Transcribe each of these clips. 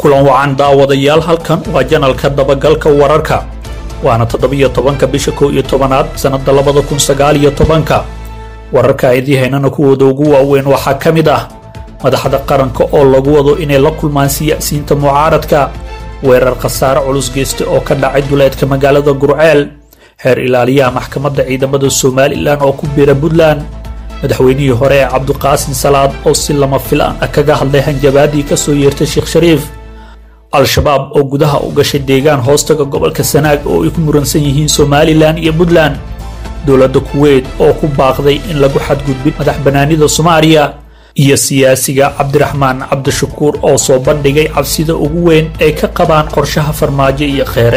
kulan wacan daawadayaal halkan waa janalka dabagalka wararka waana toddobiyo tobanka bisha kow iyo tobanaad sannadda labada kun sagaal iyo tobanka wararka idii haynana kuwooda ugu waaweyn waxaa ka mid ah madaxda qaranka oo lagu wado inay la kulmaan siyaasiyiinta mucaaradka weerar khasaare culus geysta oo ka dhacay duleedka magaalada gurceel heer ilaaliyaha maxkamadda ciidamada somalilan oo ku biira puntland madaxweynihii hore ee cabdiqaasin salaad oo si lama filaan ah kaga hadlay hanjabaadii ka soo yeertay sheekh shariif al-shabaab oo gudaha u gashay deegaan hoostaga gobolka sanaag oo ay ku muransan yihiin somalilan iyo puntland dowladda kuweyt oo ku baaqday in lagu xadgudbin madax bannaanida soomaaliya iyo siyaasiga cabdiraxmaan cabdishakuur oo soo bandhigay cabsida ugu weyn ay ka qabaan qorshaha farmaajo iyo kheere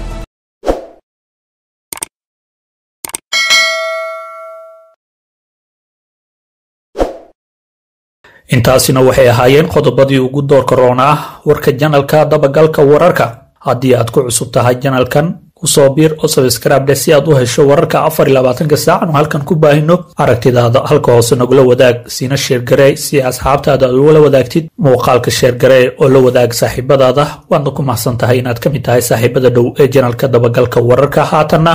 intaasina waxay ahaayeen qodobadii ugu doorka roona ah warka janalka dabagalka wararka haddii aad ku cusub tahay janalkan kusoo biir oo sabskraibdhe si aad u hesho wararka afar iyo labaatanka saacan oo halkan ku baahino aragtidaada halka hoose nagula wadaag siina sheergarey si asxaabtaada aad ugula wadaagtid muuqaalka sheergaree oo la wadaag saaxiibadaada waadna ku mahadsan tahay inaad ka mid tahay saaxiibada dhow ee janalka dabagalka wararka haatanna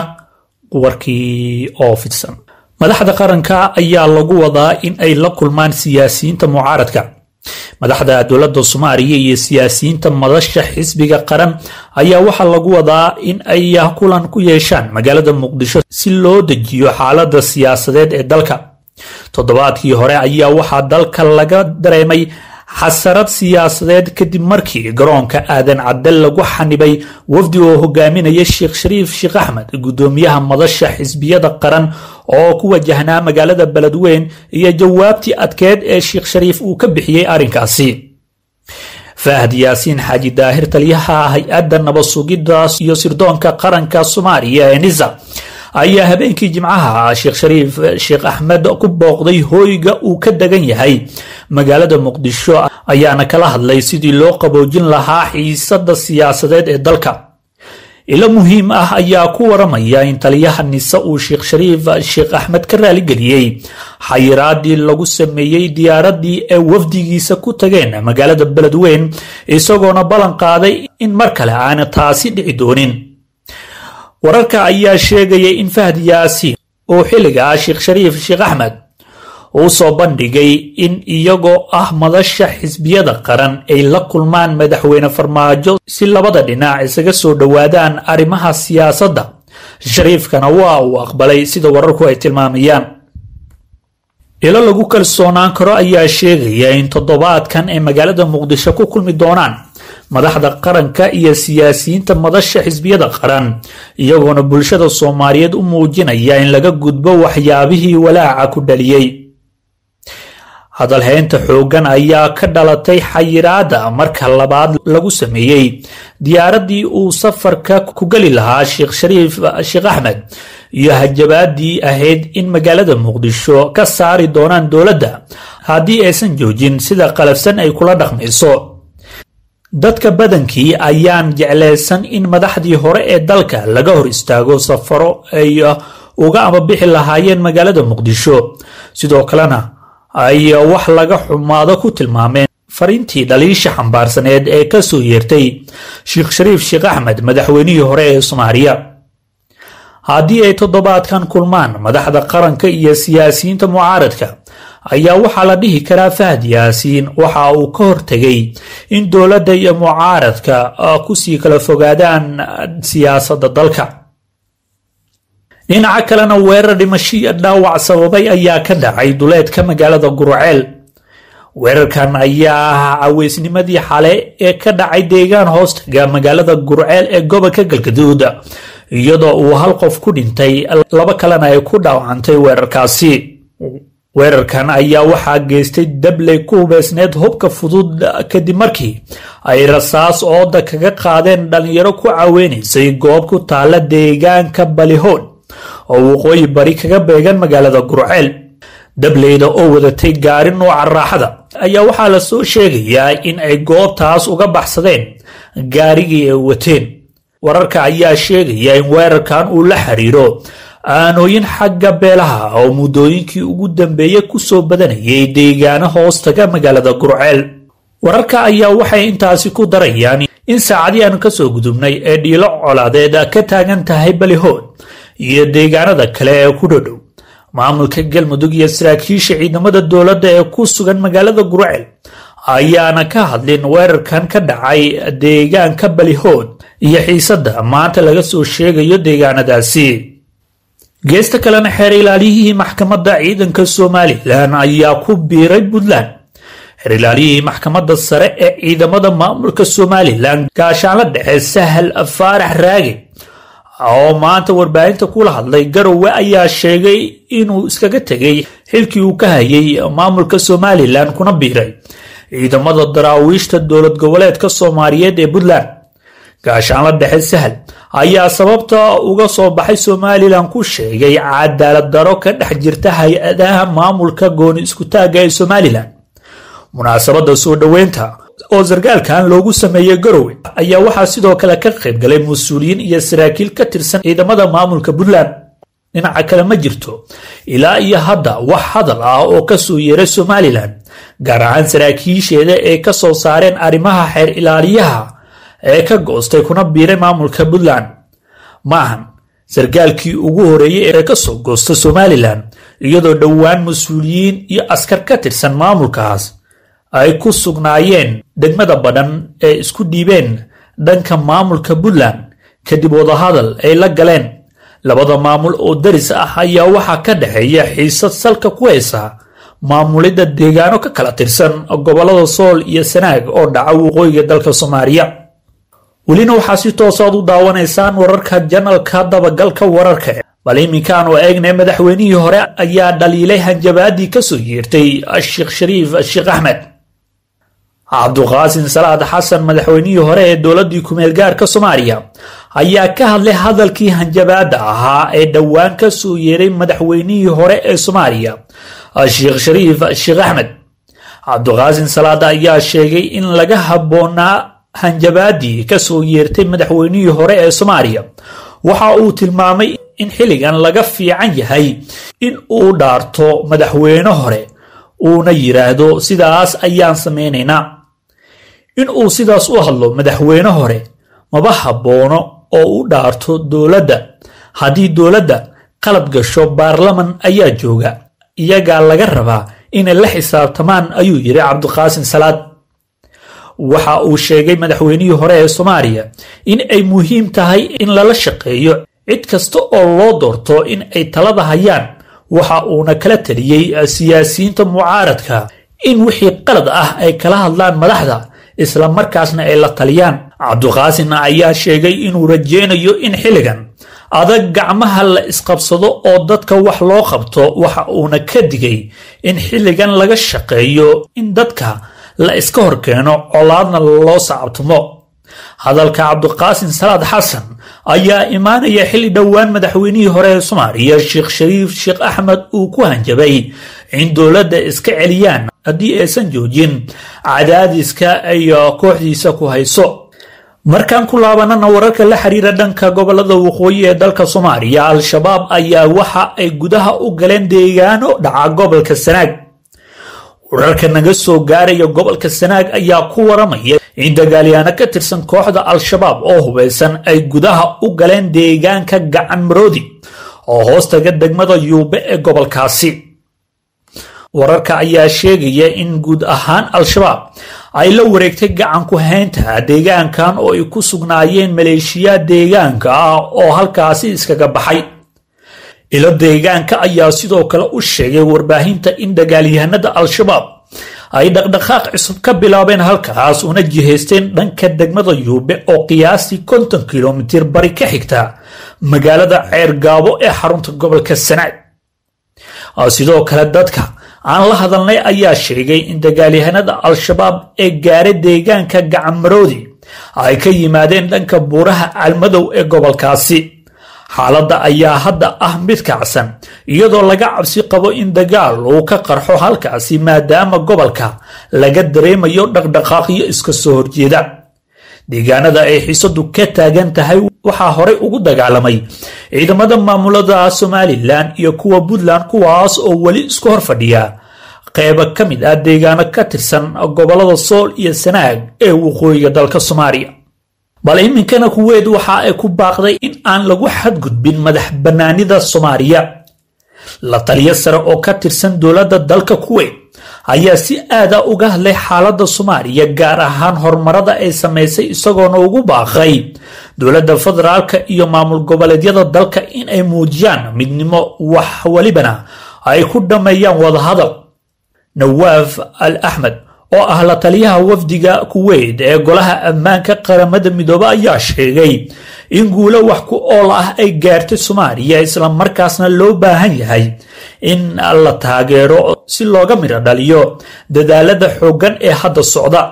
warkii oo fidsan madaxda qaranka ayaa lagu wadaa in ay la kulmaan siyaasiyiinta mucaaradka madaxda dowladda soomaaliya iyo siyaasiyiinta madasha xisbiga qaran ayaa waxaa lagu wadaa in ay kulan ku yeeshaan magaalada muqdisho si loo dejiyo xaalada siyaasadeed ee dalka toddobaadkii hore ayaa waxaa dalka laga dareemay xasarad siyaasadeed kadib markii garoonka aadan cadde lagu xanibay wafdi oo hogaaminaya sheekh shariif sheekh axmed guddoomiyaha madasha xisbiyada qaran oo ku wajahnaa magaalada beledweyn iyo jawaabtii adkeed ee sheekh shariif uu ka bixiyey arrinkaasi fahad yaasiin xaaji daahir taliyaha hay-adda nabad sugidda iyo sirdoonka qaranka soomaaliya ee nisa ayaa habeenkii jimcaha sheekh shariif sheekh axmed ku booqday hooyga uu ka degan yahay magaalada muqdisho ayaana kala hadlay sidii loo qaboojin lahaa xiisada siyaasadeed ee dalka ilo muhiim ah ayaa ku waramaya in taliyaha nise uu sheekh shariif sheekh axmed ka raaligeliyey xayiraadii lagu sameeyey diyaaradii ee wafdigiisa ku tageen magaalada beledweyn isagoona ballan qaaday in mar kale aana taasi dhici doonin wararka ayaa sheegaya in fahd yaasiin oo xilligaa sheekh shariif sheekh axmed uu soo bandhigay in iyagoo ah madasha xisbiyada qaran ay la kulmaan madaxweyne farmaajo si labada dhinac isaga soo dhowaadaan arrimaha siyaasadda shariifkana waa uu aqbalay sida wararku ay tilmaamayaan ilo lagu kalsoonaan karo ayaa sheegaya in toddobaadkan ay magaalada muqdisho ku kulmi doonaan madaxda qaranka iyo siyaasiyiinta madasha xisbiyada qaran iyagoona bulshada soomaaliyeed u muujinaya in laga gudbo waxyaabihii walaaca ku dhaliyey hadalhaynta xooggan ayaa ka dhalatay xayiraada marka labaad lagu sameeyey diyaaradii uu safarka ku geli lahaa sheekh shariif sheekh axmed iyo hajabaadii ahayd in magaalada muqdisho ka saari doonaan dowladda haddii aysan joojin sida qalafsan ay kula dhaqmayso dadka badankii ayaan jeclaysan in madaxdii hore ee dalka laga hor istaago safaro ay uga ambabixi lahaayeen magaalada muqdisho sidoo kalena ay wax laga xumaado ku tilmaameen fariintii dhaliisha xambaarsaneed ee ka soo yeertay sheekh shariif sheekh axmed madaxweynihii hore ee soomaaliya haddii ay toddobaadkan kulmaan madaxda qaranka iyo siyaasiyiinta mucaaradka ayaa waxaa la dhihi karaa fahad yaasiin waxa uu ka hortegay in dowladda iyo mucaaradka kusii kala fogaadaan siyaasadda dalka dhinaca kalena weerar dhimashiya dhaawac sababay ayaa ka dhacay duleedka magaalada gurceel weerarkan ayaa ah caweysnimadii xale ee ka dhacay deegaan hoostaga magaalada gurceel ee gobolka galgaduud iyadoo uu hal qof ku dhintay laba kalena ay ku dhaawacantay weerarkaasi weerarkan ayaa waxaa geystay dabley ku hubeysneed hubka fudud kadib markii ay rasaas ooda kaga qaadeen dhalinyaro ku caweynaysay goob ku taala deegaanka balihood oo waqooyi bari kaga beegan magaalada gurceel dableyda oo wadatay gaari nooca raaxada ayaa waxaa la soo sheegayaa in ay goobtaas uga baxsadeen gaarigii ay wateen wararka ayaa sheegaya in weerarkan uu la xiriiro aanooyin xagga beelaha oo muddooyinkii ugu dambeeyey kusoo badanayay deegaano hoostaga magaalada gurceel wararka ayaa waxay intaasi ku darayaan in saacadii aanu kasoo gudubnay ee dhiilo colaadeed ka taagan tahay balihood iyo deegaanada kale ee ku dhodhow maamulka galmudug iyo saraakiisha ciidamada dowladda ee ku sugan magaalada gurceel ayaana ka hadlin weerarkan ka dhacay deegaanka balihood iyo xiisadda maanta laga soo sheegayo deegaanadaasi geesta kalena xeer ilaaliyihii maxkamadda ciidanka somalilan ayaa ku biiray puntland xeer ilaaliyihii maxkamadda sare ee ciidamada maamulka somalilan gaashaanla dhexe sahal faarax raage oo maanta warbaahinta kula hadlay garowe ayaa sheegay inuu iskaga tegay xilkii uu ka hayay maamulka somalilan kuna biiray ciidamada daraawiishta dowlad goboleedka soomaaliyeed ee puntland gaashaanla dhexe sahal ayaa sababta uga soo baxay somalilan ku sheegay cadaalad daro ka dhex jirta hay-adaha maamulka gooni iskutaagga ee somalilan munaasabadda soo dhoweynta oo sargaalkan loogu sameeyey garowe ayaa waxaa sidoo kale ka qayb galay mas-uuliyiin iyo saraakiil ka tirsan ciidamada maamulka puntland dhinaca kale ma jirto ilaa iyo hadda wax hadal ah oo kasoo yeeray somalilan gaar ahaan saraakiisheeda ee ka soo saareen arrimaha xeer ilaaliyaha ee ka goostay kuna biiray maamulka puntland maahan sargaalkii ugu horeeyey ee kasoo goosta somalilan iyadoo dhowaan mas-uuliyiin iyo askar ka tirsan maamulkaas ay ku sugnaayeen degmada badhan ee isku dhiibeen dhanka maamulka puntland kadib wadahadal ay la galeen labada maamul oo daris ah ayaa waxaa ka dhexeeya xiisad salka ku haysa maamulidda deegaano ka kala tirsan gobollada sool iyo sanaag oo dhaca waqooyiga dalka soomaaliya welina waxaa si toosaad u daawanaysaan wararka janalka dabagalka wararka bal iminkaan oo eegnay madaxweynihii hore ayaa dhaliilay hanjabaadii kasoo yeertay sheekh shariif sheekh axmed cabduqaasin salaad xasan madaxweynihii hore ee dowladii kumeel gaarka soomaaliya ayaa ka hadlay hadalkii hanjabaada ahaa ee dhowaan ka soo yeeray madaxweynihii hore ee soomaaliya sheekh shariif sheekh axmed cabduqaasin salaad ayaa sheegay in laga habboonaa hanjabaadii kasoo yeertay madaxweynihii hore ee soomaaliya waxa uu tilmaamay in xilligan laga fiican yahay in uu dhaarto madaxweyne hore uuna yidhaahdo sidaas ayaan samaynaynaa in uu sidaas u hadlo madaxweyne hore maba habboono oo u dhaarto dowladda haddii dowladda qalad gasho baarlaman ayaa jooga iyagaa laga rabaa inay la xisaabtamaan ayuu yidhi cabdiqaasin salaad waxa uu sheegay madaxweynihii hore ee soomaaliya in ay muhiim tahay in lala shaqeeyo cid kasta oo loo doorto in ay talada hayaan waxa uuna kala taliyey siyaasiyiinta mucaaradka in wixii qalad ah ay kala hadlaan madaxda isla markaasna ay la taliyaan cabduqaasin ayaa sheegay inuu rajeynayo in xilligan adag gacmaha la isqabsado oo dadka wax loo qabto waxa uuna ka digay in xilligan laga shaqeeyo in dadka la iska horkeeno colaadna loo sacabtumo hadalka cabdiqaasin salaad xasan ayaa imaanaya xilli dhowaan madaxweynihii hore ee soomaaliya sheekh shariif sheekh axmed uu ku hanjabay in dowladda iska celiyaan haddii aysan joojin cadaadiska ay kooxdiisa ku hayso markaan ku laabanana wararka la xiriira dhanka gobolada waqooyi ee dalka soomaaliya al-shabaab ayaa waxa ay gudaha u galeen deegaano dhaca gobolka sanaag wararka naga soo gaaraya gobolka sanaag ayaa ku waramaya in dagaalyaano ka tirsan kooxda al-shabaab oo hubaysan ay gudaha u galeen deegaanka gacan maroodi oo hoostaga degmada yuube ee gobolkaasi wararka ayaa sheegaya in guud ahaan al-shabaab ay la wareegtay gacan ku haynta deegaankan oo ay ku sugnaayeen maleeshiyaad deegaanka ah oo halkaasi iskaga baxay ilo deegaanka ayaa sidoo kale u sheegay warbaahinta in dagaalyahanada al-shabaab ay dhaqdhaqaaq cusub ka bilaabeen halkaas una jihaysteen dhanka degmada yuube oo qiyaastii konton kilomitir bari ka xigta magaalada ceergaabo ee xarunta gobolka sanaag sidoo kale dadka aan la hadalnay ayaa sheegay in dagaalyahanada al-shabaab ee gaara deegaanka gacanmaroodi ay ka yimaadeen dhanka buuraha calmadow ee gobolkaasi xaaladda ayaa hadda ah mid kacsan iyadoo laga cabsi qabo in dagaal uu ka qarxo halkaasi maadaama gobolka laga dareemayo dhaqdhaqaaqyo iska soo horjeeda deegaanada ay xiisadu ka taagan tahay waxaa horey ugu dagaalamay ciidamada maamulada somalilan iyo kuwa puntland kuwaas oo weli isku hor fadhiya qeybo ka mid ah deegaano ka tirsan gobolada sool iyo sanaag ee waqooyiga dalka soomaaliya bal iminkana kuweyd waxa ay ku baaqday in aan lagu xadgudbin madax bannaanida soomaaliya la taliyo sare oo ka tirsan dowladda dalka kuweyt ayaa si aada uga hadlay xaaladda soomaaliya gaar ahaan horumarada ay samaysay isagoona ugu baaqay dowladda federaalka iyo maamul goboleedyada dalka in ay muujiyaan midnimo wax welibana ay ku dhammeeyaan wadahadal nawaaf al axmed oo ah la taliyaha wafdiga kuweyt ee golaha ammaanka qaramada midoobe ayaa sheegay in guulo wax ku ool ah ay gaartay soomaaliya islamarkaasna loo baahan yahay in la taageero si looga midho dhaliyo dadaalada xooggan ee hadda socda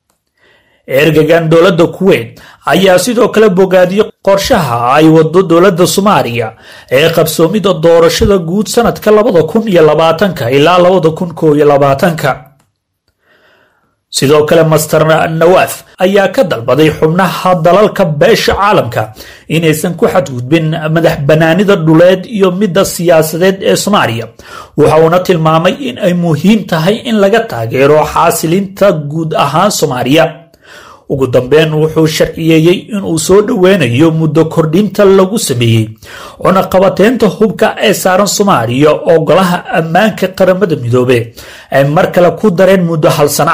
ergagan dowladda kuweyt ayaa sidoo kale bogaadiyey qorshaha ay wado dowladda soomaaliya ee qabsoomida doorashada guud sanadka labada kun iyo labaatanka ilaa labada kun koo iyo labaatanka sidoo kale master nawaaf ayaa ka dalbaday xubnaha dalalka beesha caalamka inaysan ku xadgudbin madax bannaanida dhuleed iyo midda siyaasadeed ee soomaaliya waxa uuna tilmaamay in ay muhiim tahay in laga taageero xaasilinta guud ahaan soomaaliya ugu dambeyn wuxuu sharciyeeyey inuu soo dhoweynayo muddo kordhinta lagu sameeyey cunaqabateynta hubka ee saaran soomaaliya oo golaha ammaanka qaramada midoobe ay mar kale ku dareen muddo hal sana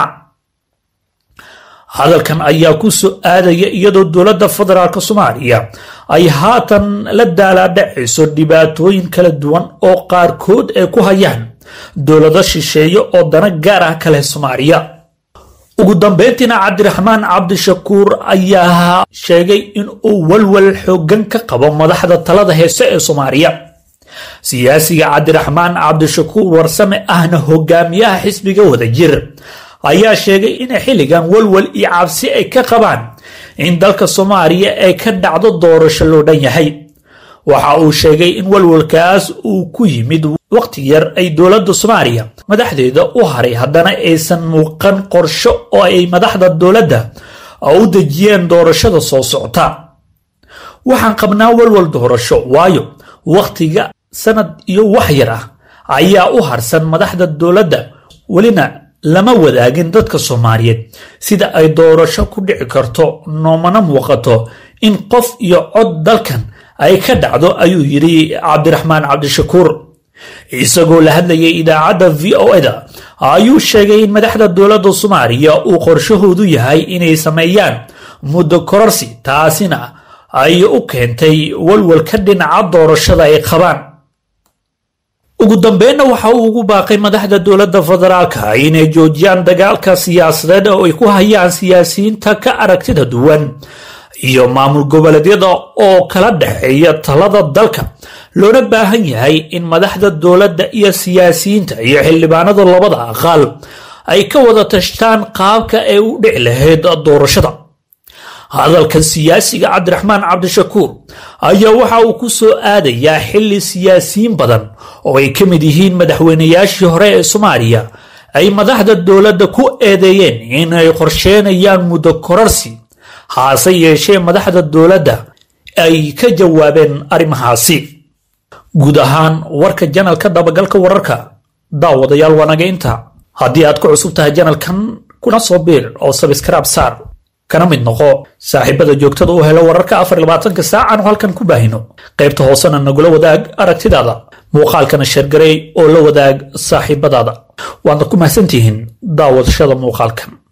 hadalkan ayaa ku soo aadaya iyadoo dowladda federaalk soomaaliya ay haatan la daalaadhacayso dhibaatooyin kala duwan oo qaarkood ay ku hayaan dowlado shisheeye oo dana gaar ah ka leh soomaaliya ugu dambeyntiina cabdiraxmaan cabdishakuur ayaa sheegay in uu walwal xoogan ka qabo madaxda talada heese ee soomaaliya siyaasiga cabdiraxmaan cabdishakuur warsame ahna hogaamiyaha xisbiga wadajir ayaa sheegay in xilligan walwal iyo cabsi ay ka qabaan in dalka soomaaliya ay ka dhacdo doorasho loo dhan yahay waxa uu sheegay in walwalkaas uu ku yimid waqti yar ay dowladda soomaaliya madaxdeeda u haray haddana aysan muuqan qorsho oo ay madaxda dowladda u dejiyeen doorashada soo socota waxaan qabnaa walwal doorasho waayo wakhtiga sanad iyo wax yar ah ayaa u harsan madaxda dowladda welina lama wadaagin dadka soomaaliyeed sida ay doorasho ku dhici karto noomana muuqato in qof iyo cod dalkan ay ka dhacdo ayuu yidhi cabdiraxmaan cabdishakuur isagoo la hadlayay idaacadda v o eda ayuu sheegay in madaxda dowladda soomaaliya uu qorshahoodu yahay inay sameeyaan muddo kororsi taasina ay u keentay walwalka dhinaca doorashada ay qabaan ugu dambeynna waxa uu ugu baaqay madaxda dowladda federaalka inay joojiyaan dagaalka siyaasadeed oo ay ku hayaan siyaasiyiinta ka aragtida duwan iyo maamul goboleedyada oo kala dhexeeya talada dalka loona baahan yahay in madaxda dowladda iyo siyaasiyiinta iyo xildhibaanada labada aqaal ay ka wada tashtaan qaabka ay u dhici lahayd doorashada hadalkan siyaasiga cabdiraxmaan cabdishakuur ayaa waxa uu ku soo aadayaa xilli siyaasiyiin badan oo ay ka mid yihiin madaxweynayaashii hore ee soomaaliya ay madaxda dowladda ku eedeeyeen inay qorsheenayaan muddo korarsi haase yeeshee madaxda dowladda ay ka jawaabeen arrimahaasi guud ahaan warka janalka dabagalka wararka daawadayaal waanaga inta haddii aad ku cusub tahay janalkan kuna soo biir oo sabskraib saar kana mid noqo saaxiibada joogtada u helo wararka afar labaatanka saacan halkan ku baahino qaybta hoosena nagula wadaag aragtidaada muuqaalkana sheergarey oo la wadaag saaxiibadaada waadna ku mahadsantihiin daawadashada muuqaalkan